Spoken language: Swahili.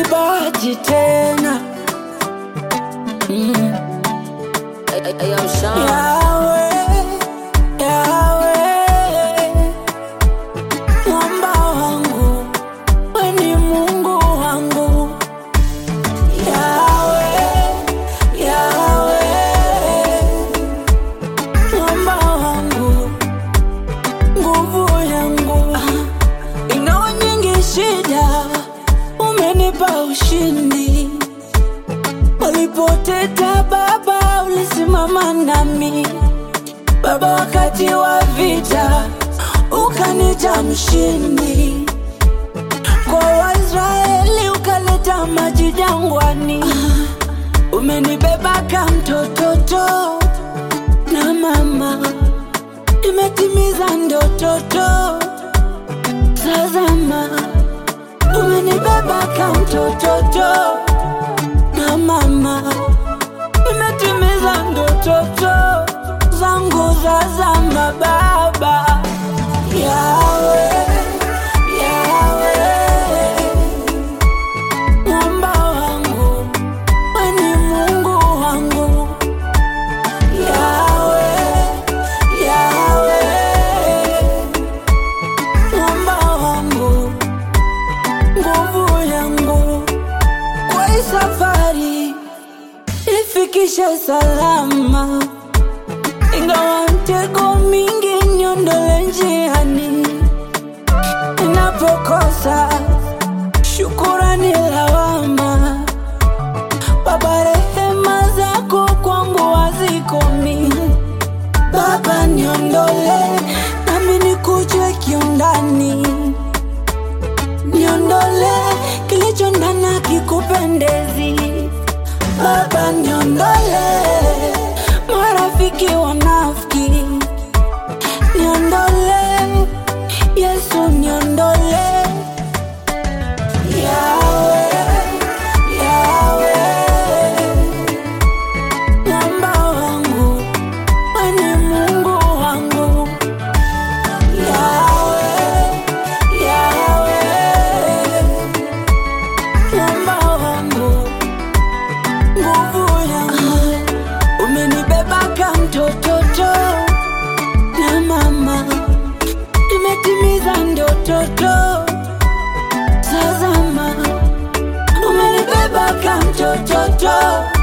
bahati tena mm. Yawe, Yawe, mwamba wangu, we ni Mungu wangu. Yawe, Yawe, mwamba wangu, nguvu yangu. Ingawa nyingi shida, umenipa ushindi. Walipoteta Baba, ulisimama nami Baba, wakati wa vita ukanita mshindi. Kwa Waisraeli ukaleta maji jangwani, umenibeba kama mtototo na mama, imetimiza ndototo. Tazama, umenibeba kama mtototo na mama, imetimiza ndototo zangu za zama. Baba Yawe, Yawe, mwamba wangu, we ni Mungu wangu. Yawe, Yawe, mwamba wangu, nguvu yangu kwa hii safari ifikishe salama, ingawa mtego mingi niondole njiani, inapokosa shukurani lawama. Baba, rehema zako kwangu hazikomi. Baba, niondole nami nikujue kiundani niondole kilicho ndani kikupendezi. Baba, niondole marafiki wanafiki, niondole Yesu, niondole Yawe, Yawe, mwamba wangu, we ni Mungu wangu. Yawe, Yawe, mwamba wangu, nguvu yangu, umenibeba kama mtototo na mama, imetimiza ndototo. Tazama, umenibeba kama mtototo